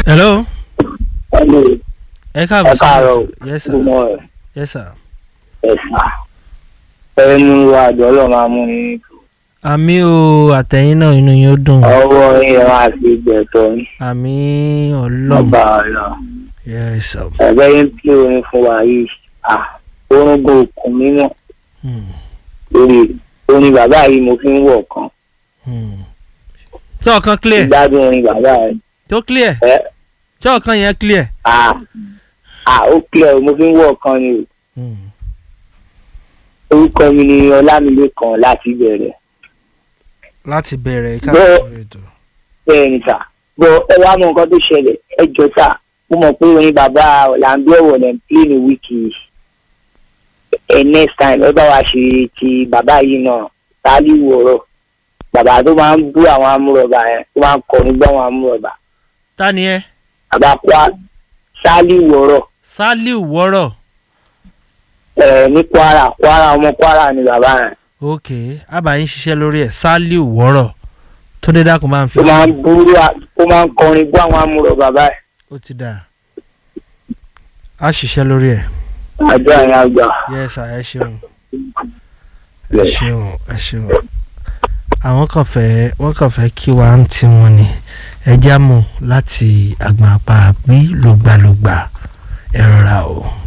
hello Hello. ẹ káàbọ̀ Ẹ káàárọ̀ o. yes sir Good morning. yes sir. ẹ̀sà ẹ mú wa àjọ ọlọ́run máa mú yín àmì o àtẹ̀yìn náà inú yín ó dùn ọwọ́ yín ẹ máa fi gbẹ̀tọ̀ yín àmì ọlọ́run ọba ọ̀la yes sir. ẹ̀gbẹ́ yín tí orin fún wa yìí à orúngò òkun mímọ́ Hmm. lórí orin bàbá yìí mo fi ń wọ̀ kan Hmm. ṣé ọ̀kan clear ìgbádùn orin bàbá yìí tó clear ẹ ṣé ọ̀kan yẹn clear. à à ó clear o, mo fi ń wọ̀ kan ni o Hmm. orúkọ mi ni ọlámilékan láti bẹ̀rẹ̀ láti bẹ̀rẹ̀ ká Bẹ́ẹ̀. sọ̀rọ̀ ètò. bẹ́ẹ̀ ni sà bọ́ ẹ wá mọ nǹkan tó ṣẹlẹ̀ ẹ jọ sà mo mọ̀ pé orin bàbá ọ̀làǹdó ẹ̀wọ̀ lẹ̀ ń play ní wíìkì yìí ẹ next time ẹ bá wa ṣe ti bàbá yìí náà tálí wọ̀rọ̀ bàbá tó máa ń bú àwọn amúrọ̀bà yẹn tó máa ń kọrin gbọ́ àwọn amúrọ̀bà ta ni ẹ bàbá kwa tálí wọ̀rọ̀ Saliu wọ́rọ̀ ẹ ní kwara kwara ọmọ kwara ni bàbá yẹn ok àbáyín ṣiṣẹ́ lórí ẹ̀ Saliu wọ́rọ̀ tó dé dákun máa ń fi tó máa ń bú tó máa ń kọrin gbọ́ àwọn amúrọ̀bà báyìí ó ti dà á ṣiṣẹ́ lórí ẹ̀ àjọ àyàn àgbà. yes sir ẹ ṣeun ẹ ṣeun ẹ ṣeun àwọn kan fẹ́ wọ́n kàn fẹ́ kí wa ń tí wọn ni ẹ já mọ̀ láti àgbọn apá bí lògbàlògbà ẹ rọra o.